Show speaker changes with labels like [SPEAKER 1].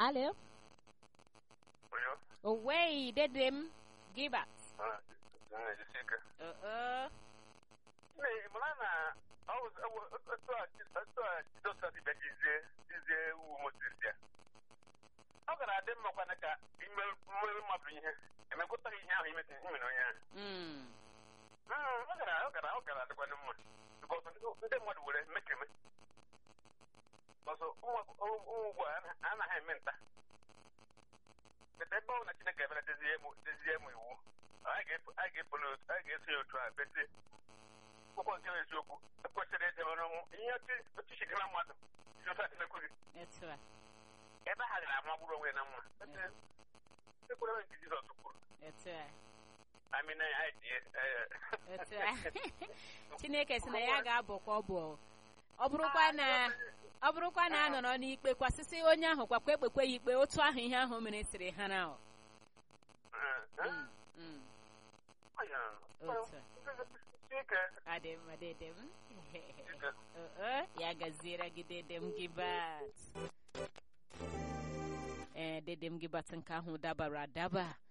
[SPEAKER 1] alo
[SPEAKER 2] Oyo.
[SPEAKER 1] owei dede m gibat
[SPEAKER 2] Ah, na-ejisi ike.
[SPEAKER 1] uh-uh.
[SPEAKER 2] Nne, mara na ọ wụ- ọ wụ- otu a otu a Jizọs si bịa jizie jizie iwu Mozis ya. Ọ gara adị mma kwana ka ime mmeri mmadụ ihe emekwụtaghị ihe ahụ imete imere onye ahụ.
[SPEAKER 1] Mm.
[SPEAKER 2] Mm, ọ gara ọ gara ọ gara adịkwana mma. Because ndị mmadụ were mekeme. Ọzọ ụmụ ugbu a anaghị eme nta. Ete ebe ọ bụ na Chineke ebere dezie mụ dezie mụ iwu. Anyị ga-efu anyị ga-efolo otu anyị ga-eso ya otu a bete akwụkwọ nke bụ eziokwu ekwesịrị edebere ọnwụ ihe otu chikara mmadụ si otu a emekwu gị
[SPEAKER 1] etu a
[SPEAKER 2] ebe ha gara amagburu onwe na mma ekwere nke Jizọs kwuru
[SPEAKER 1] etu a
[SPEAKER 2] amina ya anyị die
[SPEAKER 1] etu a chineke si na ya ga-abụkwa ọbụ ọ bụrụkwa na ọ bụrụkwa na a nọrọ n'ikpe kwasịsị onye ahụ kwakwa ekpekwe ya ikpe otu ahụ ihe ahụ mere siri ha na ọ. Mm, mm. Otu a.
[SPEAKER 2] ike
[SPEAKER 1] adị m adịdị m Uh-uh, ya gaziere gị dede m gibat ee dede m gibat nke ahụ dabara adaba